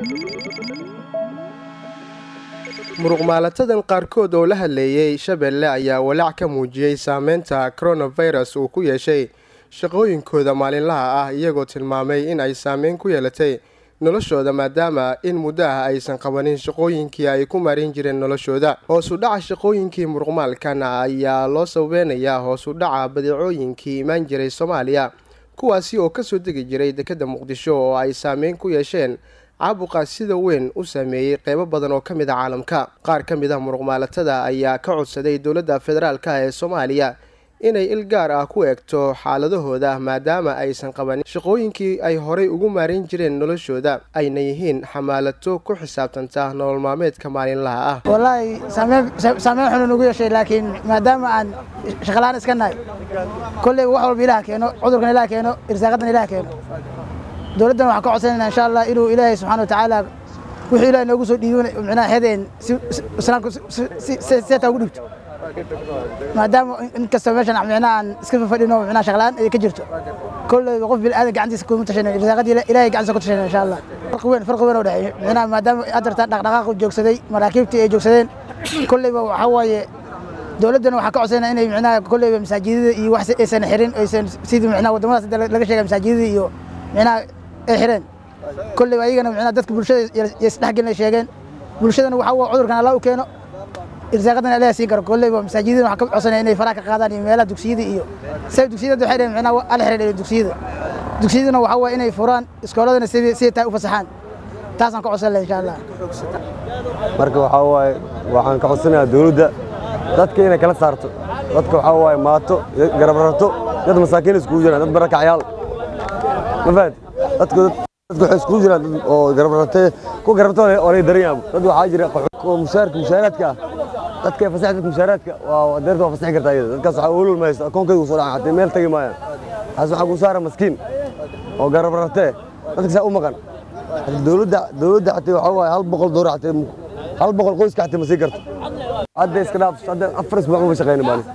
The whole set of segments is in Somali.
muruqmaalatadan qaarkood oo la hadleeyey shabeelle ayaa walaac ka muujiyey saameynta coronavirus uu ku yeeshay shaqooyinkooda maalinlaha ah iyagoo tilmaamay in ay saameyn ku yeelatay noloshooda maadaama in muddo ah aysan qabanin shaqooyinkii ay ku marin jireen noloshooda hoosu dhaca shaqooyinkii muruqmaalkan ayaa loo sababeynayaa hoosu dhaca badeecooyinkii imaan jiray soomaaliya kuwaasi oo kasoo degi jiray dekedda muqdisho oo ay saameyn ku yeesheen caabuqa sida weyn u saameeyey qeybo badan oo ka mid a caalamka qaar ka mid ah muruqmaalatada ayaa ka codsaday dowladda federaalka ee soomaaliya inay il gaar ah ku eegto xaaladahooda maadaama aysan qabanin shaqooyinkii ay horay ugu maarin jireen noloshooda ayna yihiin xamaalato ku xisaabtanta nolol maalmeedka maalinlaha ah wallaahi saameyn xunu nugu yeeshay laakiin maadaama aan shaqalaan iska nahay kolleyba wax walba ilaah keeno cudurkan ilaah keeno irsaaqadan ilaah keeno dowladdan waxaan ka codsanayna insha allah inuu ilaahay subxana wa tacaala wuxuu ilahay noogu soo dhiibo micnaha hedeen islaamka seetaa ugu dhibto maadaama in kastoo meeshan micnaha aan iska fafadhino micnaha shaqlaan ay ka jirto kolleyba qof bil aadan gacantiisa kuma tashanan irsaaqadii ilaahay gacantiisa ku tashanan insha allah farqi weyn farqi weyn oo dhexeeyo micnaha maadaama adarta dhaqdhaqaaqu joogsaday maraakiibtii ay joogsadeen kolleyba waxaa waaye dowladdana waxaa ka codsanaya inay micnaha kolleyba masaajidada iyo wax aysan xirin aysan sidii micnaha waddamadaas laga sheegay masaajidada iyo micnaha ay xireen kolleyba ayagana micnaha dadka bulshada isdhexgelin ay sheegeen bulshadana waxaa waa cudurkan allah u keeno irsaaqadana ilaah siin karo kolleyba masaajidada waxaa ka codsanaya inay faraha ka qaadaan iyo meelaha dugsiyada iyo say dugsiyada waxay dhaheen micnaha ala xiran dugsiyada dugsiyadana waxaa waa inay furaan iskooladana sidii sidii tahay u fasaxaan taasaan ka codsan lahay insha allah marka waxaa waaye waxaan ka codsanayaa dowladda dadka inay kala saarto dadka waxaa waaye maato garabrarto dad masaakiin iskugu jiraan dad barakacyaal ma fahad dadku dadku waxay iskugu jiraan dad oo garabrartay ku garabto oo lay daran yaabo dad waxaa jira mushaarka mushaaraadka ah dadka fasax dadka mushaaraadka waa deerta waa fasaxi kartaa iyada dadkaas waxaa ulul maysa akoonkayga usoo dhacan haddii meel tagi maayaan taas waxaa ku saara maskiin oo garabrartee dadka saa u maqan dowladda dowladda xatee waxaa waaye hal boqol doolar xatee hal boqol qoyska xatee ma sii karto hadda iska dhaaf hadda afar isbuuc ma shaqeyna maalin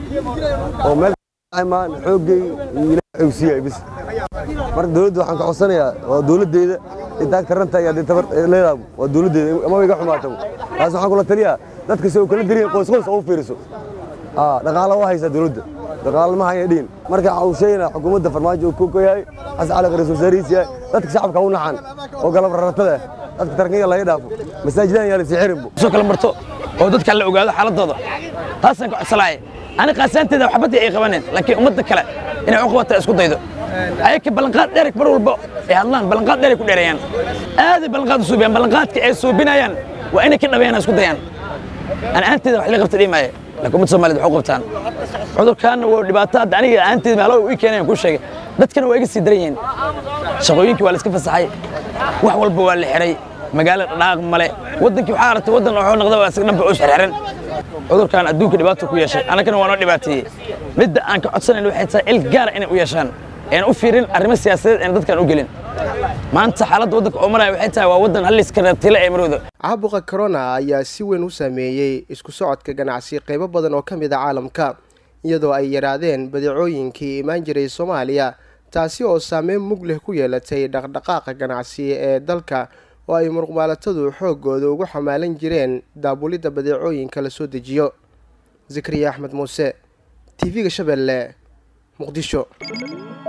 oo meel maan xoogay ilaahay xoogsiiyay bis marka dowladda waxaan ka codsanayaa waa dowladdeeda intaa karanta iyo haddii tabar leedahay waa dowladdeeda ama iga xumaato taas waxaan kula taliyaa dadka si uu kala diriyin qoys qoys oo u fiiriso aa dhaqaala waa haysaa dowladda dhaqaala ma haya dhihin marka waxa uu sheegaynaa xukuumadda farmaajo uu ku yahay xasan cali qariis wasaarihiis yahay dadka shacabka u naxan oo galab raratada dadka tarkiga laga dhaafo masaajidan yaa la sii xirinbo soo kala marto oo dadka la ogaado xaaladooda taasaan ka codsalaaya ani qaasaanteeda waxbadii ay qabaneen laakiin ummadda kale inay u qabata isku daydo ayaka ballanqaad dheer mar walba ay hadlaan ballanqaad dheer ay ku dheereeyaan aaday ballanqaad u suubiyaan ballanqaadka ay suubinayaan waa inay ka dhabeeyaan isku dayaan ani aanteeda wax la qabta dhiimaaye laakiin ummadda soomaaliyed wax u qabtaan cudurkaana waa dhibaato hadda aniga aanteeda meelo ii keenayaan ku sheegay dadkana waa iga sii daran yihiin shaqooyinkii waa la iska fasaxay wax walba waa la xiray magaalo dhaqaaq male waddankii waxaa aragtay waddan wuxuu noqda waa isaga dhanba u xirxiran cudurkan adduunka dhibaato ku yeeshay annagana waa noo dhibaateeyey midda aan ka codsanayn waxay tahay il gaara inay u yeeshaan een u fiirin arrimo siyaasadeed een dadkan u gelin maanta xaaladda waddanka oo maraya waxay tahay waa waddan halliskana tila ee marooda caabuqa corona ayaa si weyn u saameeyey isku socodka ganacsi qaybo badan oo ka mid a caalamka iyadoo ay yaraadeen badeecooyinkii imaan jiray soomaaliya taasi oo saameyn mug leh ku yeelatay dhaqdhaqaaqa ganacsi ee dalka oo ay muruqmaalatadu xooggooda ugu xamaalan jireen daabulidda badeecooyinka la soo dejiyo zakariya axmed muuse t v-ga shabeelle muqdisho